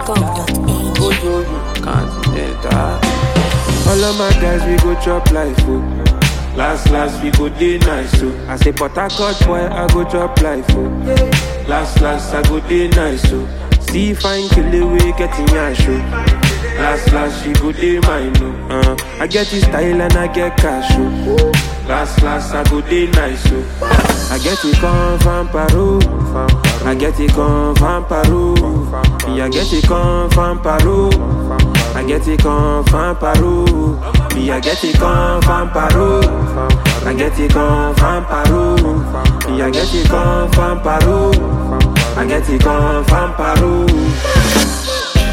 ninjaphoenix.com.au. Continental. All of my guys, we go chop life, oh. Last, last, we go day nice, oh. I say, but I cut boy, I go chop life, oh. Last, last, I go day nice, oh. See fine kill away, getting yash, oh. Last, last, she go day mine, oh. Uh, I get this style and I get cash, oh. Last, last, I go day nice, oh. I get it come from Peru. I get it come from Peru. Me, I get it come from Peru. I get it come from Peru. Me, I get it come from Peru. I get it come from Peru. Me, I get it come from Peru. I get it come from Peru.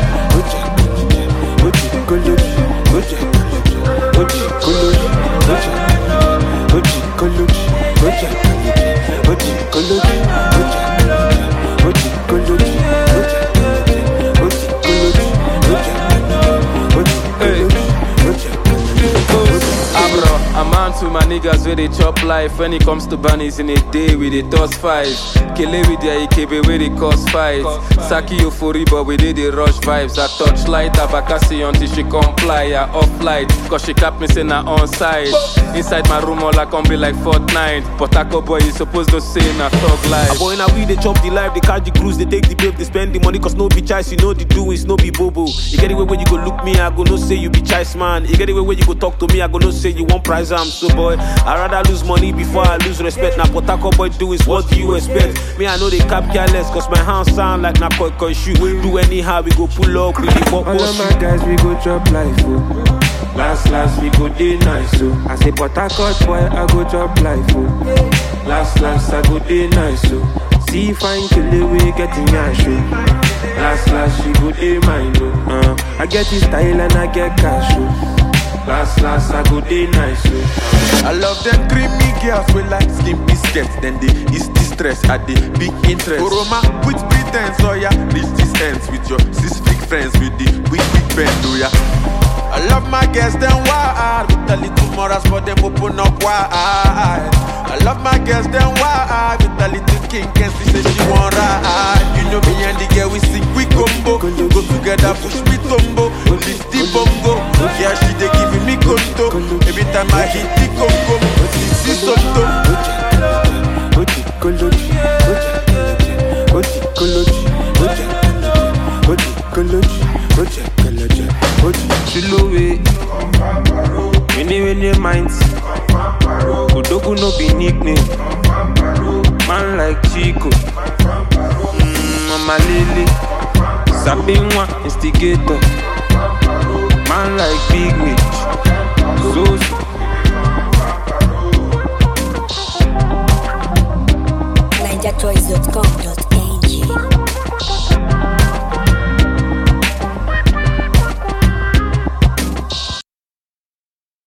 Abro, I'm on to my niggas where they chop life. When it comes to bunnies in a day, we they toss five. Kele with their IKB where they cause fight. Saki euphoria, but we did the rush vibes. I touch light, Abakasi until she comply. I off light, cause she cap me saying I on side. Inside my room, all I can be like Fortnite. But Taco boy, you supposed to say na thug life. Boy, now we they chop the life, they catch the cruise, they take the babe, they spend the money, cause no be choice, you know the doings, no be bobo. You get it where you go look me, I go no say you be choice man. You get it where you go talk to me, I go no say you want prize am. So boy, I rather lose money before I lose respect. Now Potako boy do is what do you expect? Me, I know they cap careless, cause my hands sound like na koi koi shoe. Do anyhow, we go pull up, we the walk All of my guys, we go chop life, oh. Last, last, we go day nice, oh. I say, but I cut boy, I go chop life, oh. Last, last, I go day nice, oh. See fine kill away, getting yash, oh. Last, last, she go day mine, oh. Uh, I get this style and I get cash, oh. Last, last, I go day nice, oh. I love them creamy girls with like skin biscuits. Then they is distress at the big interest. Oroma with pretense, oh yeah. Reach this ends with your six big friends with the big big bend, oh yeah. I love my girls, them wild With a little morals, but them open up wide I love my girls, them wild With a little king, can she say she want ride You know me and the girl, we sing, we combo Go together, push me tumbo Lift the bongo Yeah, she they giving me conto Every time I hit the congo This is Soto Chilowe, many many minds. Odogu no be nickname. Man like Chico, mm, Mama Lele, Sabinwa instigator. Man like Big Mitch, Zozo,